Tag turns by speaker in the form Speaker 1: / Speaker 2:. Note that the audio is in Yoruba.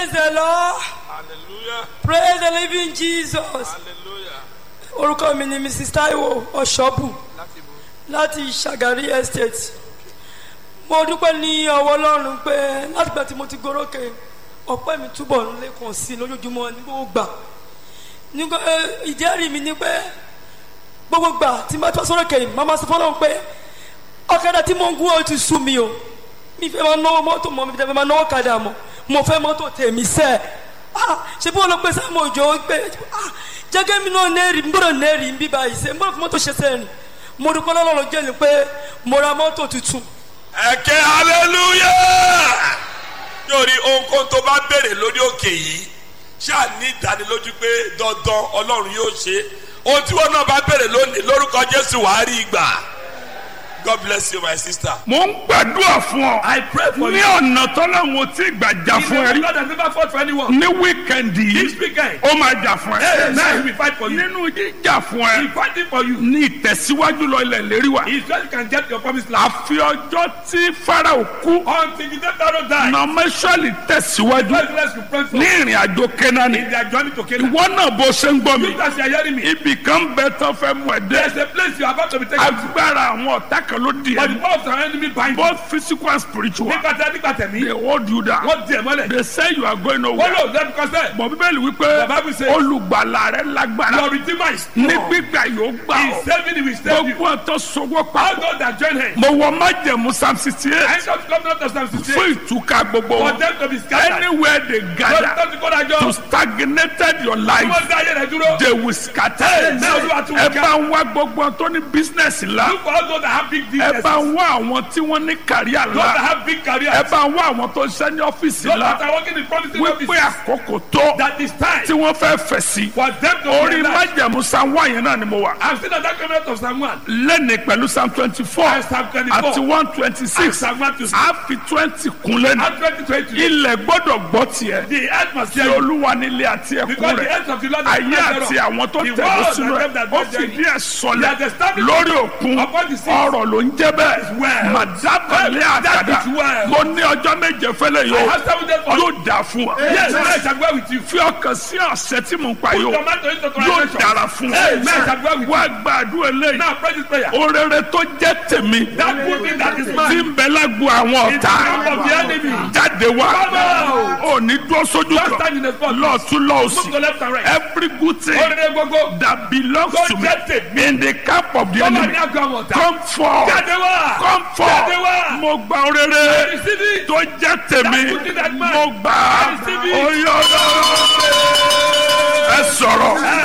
Speaker 1: Praise the Lord.
Speaker 2: hallelujah
Speaker 1: Praise the living Jesus.
Speaker 2: hallelujah
Speaker 1: Orúkọ mi ni Mrs. Taiwo Ọ̀ṣọ́bù
Speaker 2: láti bo
Speaker 1: láti Ṣàgárí Estate. Mo dúpẹ́ ní ọwọ́ Ọlọ́run pé látìgbà tí mo ti gorókè ọpẹ́ mi túbọ̀ ń lékun sí i lójoojúmọ́ ní gbogbo gbà. Nígbà ẹ, ìjẹ́rìí mi ni pé gbogbo gbà tí mo bá tọ́ sórókè yìí, màmá sọ fọ́lọ́run pé ọ̀kadà tí mo ń gún ó ti sú mi o. Mi fẹ́ máa náwó mọ́tò mọ́ mi fẹ́ máa náwó kadà mọ́. Mo fẹ́ mọ́tò tèmi sẹ́ẹ̀ ah ṣe bí wọn lọ pé sáà mo jọ pé ah jẹgẹ mi náà nẹẹrì n gbọ́dọ̀ nẹẹrì ń bí báyìí ṣe n gbọ́dọ̀ fi mọ́tò ṣe sẹ́yìn mo dúpẹ́ lọ́lọ́run jẹ́ ni pé mo ra mọ́tò tuntun
Speaker 2: ẹ̀kẹ́ hallelujah yóò rí ohunkóhun tó bá béèrè lórí òkè yìí ṣáà ní ìdánilójú pé dandan ọlọ́run yóò ṣe ohun tí wọn náà bá béèrè lónìí lórúkọ jésù wàá rí ìgbà god bless you my sister.
Speaker 3: mo ń gbàdúrà fún ọ.
Speaker 4: I pray for
Speaker 3: ní
Speaker 4: you.
Speaker 3: ọ̀nà tọ́lọ́hún tí gbàjà fún ẹ rí.
Speaker 4: God has never fought for anyone.
Speaker 3: ní wíkẹ̀ndì
Speaker 4: This
Speaker 3: yìí
Speaker 4: weekend,
Speaker 3: ó máa jà fún
Speaker 4: hey, now he
Speaker 3: ẹ.
Speaker 4: will fight for you.
Speaker 3: nínú jíjà fún
Speaker 4: He
Speaker 3: ẹ
Speaker 4: fighting for you.
Speaker 3: ní ìtẹ̀síwájú lọ ilẹ̀ lérí wa.
Speaker 4: He said you can get your promised land.
Speaker 3: àfi ọjọ́ tí farao kú
Speaker 4: Until the day Pharaoh died,
Speaker 3: nọmẹsọ̀lì tẹ̀síwájú
Speaker 4: God bless you pray for
Speaker 3: ní ìrìn àjò kẹ́nání.
Speaker 4: in their journey to Canaan.
Speaker 3: ìwọ náà bó ṣe ń gbọ́ mi.
Speaker 4: You guys are hearing me.
Speaker 3: ibì kan bẹ tán fẹ́ mú ẹ
Speaker 4: There's
Speaker 3: dé.
Speaker 4: a place you are about to be taken to.
Speaker 3: agbára àwọn ọ̀tá kan ló di
Speaker 4: But the
Speaker 3: ẹ.
Speaker 4: power of our enemy bind you.
Speaker 3: both physical and spiritual.
Speaker 4: Nígbà tí a nígbà tẹ̀mí,
Speaker 3: they hold you down.
Speaker 4: wọ́n di ẹ̀ mọ́lẹ̀.
Speaker 3: they say you are going
Speaker 4: Wọ́n
Speaker 3: nowhere.
Speaker 4: lò lẹ́nu kọ́sẹ̀.
Speaker 3: bọ̀ bíbélì wípé
Speaker 4: The Bible says-
Speaker 3: olùgbàlà rẹ lágbára
Speaker 4: Your redeemer is
Speaker 3: ní
Speaker 4: strong.
Speaker 3: gbígbà yóò gbà
Speaker 4: He
Speaker 3: ọ́
Speaker 4: is saving you, he will save you.
Speaker 3: gbogbo ọ̀tọ̀ sọwọ́
Speaker 4: All
Speaker 3: papọ̀
Speaker 4: those that join him.
Speaker 3: mo wọ májẹ̀mú psalm sixty
Speaker 4: I
Speaker 3: eight
Speaker 4: shall come not to Psalm 68.
Speaker 3: fún ìtúká gbogbo
Speaker 4: For
Speaker 3: wọn
Speaker 4: them to be scattered.
Speaker 3: anywhere they
Speaker 4: Lọ́dún
Speaker 3: gather
Speaker 4: tó ti kó dájọ́.
Speaker 3: to stagnated your
Speaker 4: Tí
Speaker 3: life
Speaker 4: wọ́n dá ayé rẹ̀ dúró.
Speaker 3: they will scatter
Speaker 4: Amen. Olúwa tún
Speaker 3: ẹ
Speaker 4: ká.
Speaker 3: bá ń wá gbogbo tó ní business ńlá
Speaker 4: Look for all those that have big
Speaker 3: ẹ
Speaker 4: businesses.
Speaker 3: bá ń wá àwọn tí wọ́n ní kàríà
Speaker 4: Those that
Speaker 3: ńlá
Speaker 4: have big careers.
Speaker 3: ẹ bá ń wá àwọn tó ń ṣe ní ọ́fíìsì
Speaker 4: Those that
Speaker 3: ńlá
Speaker 4: are working in promising
Speaker 3: wípé
Speaker 4: offices.
Speaker 3: àkókò tó
Speaker 4: That is time
Speaker 3: tí wọ́n fẹ́ fẹ̀ sí
Speaker 4: for them to
Speaker 3: orí
Speaker 4: realize.
Speaker 3: májẹ̀mú psalm one yẹn náà ni mo wà.
Speaker 4: I'm still at that covenant of Psalm 1.
Speaker 3: lẹ́ni pẹ̀lú psalm twenty four
Speaker 4: And Psalm 24.
Speaker 3: àti one twenty
Speaker 4: And
Speaker 3: six
Speaker 4: Psalm 1 to 6.
Speaker 3: a fi twenty kun lẹ́nu
Speaker 4: And 2020.
Speaker 3: ilẹ̀ gbọ́dọ̀ gbọ́ tiẹ̀
Speaker 4: The earth must
Speaker 3: tí
Speaker 4: hear you.
Speaker 3: olúwa nílé àti ẹkún
Speaker 4: Because the
Speaker 3: rẹ̀
Speaker 4: earth of the Lord is
Speaker 3: ayé
Speaker 4: not
Speaker 3: àti
Speaker 4: thereof.
Speaker 3: àwọn tó
Speaker 4: The
Speaker 3: tẹ̀lé
Speaker 4: world
Speaker 3: sínú
Speaker 4: and
Speaker 3: ẹ̀
Speaker 4: them that
Speaker 3: ó
Speaker 4: dwell
Speaker 3: fi
Speaker 4: therein.
Speaker 3: díẹ̀ sọlẹ̀
Speaker 4: They are established
Speaker 3: lórí òkun
Speaker 4: upon the sea.
Speaker 3: ọ̀rọ̀ ló ń jẹ́ bẹ́ẹ̀
Speaker 4: well.
Speaker 3: màdábàlẹ̀
Speaker 4: That
Speaker 3: àgàdà
Speaker 4: is well.
Speaker 3: mo ní ọjọ́ méje fẹ́lẹ̀
Speaker 4: I
Speaker 3: yóò
Speaker 4: have seven days for you.
Speaker 3: yóò dà fún wa
Speaker 4: Yes, I shall go with you.
Speaker 3: fi ọkàn sí ọ̀sẹ̀ tí mo ń pa
Speaker 4: Put
Speaker 3: yóò
Speaker 4: your mind to it to
Speaker 3: yóò
Speaker 4: translation.
Speaker 3: dára fún
Speaker 4: Amen. I shall go with you.
Speaker 3: wa gbàdúrà eléyìí
Speaker 4: Now pray this prayer.
Speaker 3: orere tó jẹ́ tèmi
Speaker 4: That good thing that is
Speaker 3: tí
Speaker 4: mine.
Speaker 3: ń bẹ lágbo àwọn
Speaker 4: In the
Speaker 3: ọ̀tá
Speaker 4: camp of the enemy.
Speaker 3: jáde wá
Speaker 4: Come out.
Speaker 3: ò ní dúró sójú
Speaker 4: Just stand in
Speaker 3: kan
Speaker 4: the spot.
Speaker 3: lọ́ọ̀tún
Speaker 4: Move to
Speaker 3: lọ́ọ̀sì
Speaker 4: left and right.
Speaker 3: every good thing
Speaker 4: Orere gbogbo.
Speaker 3: that belongs
Speaker 4: Tó
Speaker 3: to me
Speaker 4: jẹ́ tèmi.
Speaker 3: in the camp of the
Speaker 4: Tó bá
Speaker 3: enemy
Speaker 4: ní àgọ́ àwọn ọ̀tá.
Speaker 3: come forth
Speaker 4: Jáde wá.
Speaker 3: come
Speaker 4: Jáde
Speaker 3: forth
Speaker 4: wá.
Speaker 3: mo gba orere
Speaker 4: Receive it.
Speaker 3: tó jẹ́ tèmi
Speaker 4: That good thing that mine.
Speaker 3: mo gbà
Speaker 4: Receive it.
Speaker 3: oyè ọlọ́run ẹ sọ̀rọ̀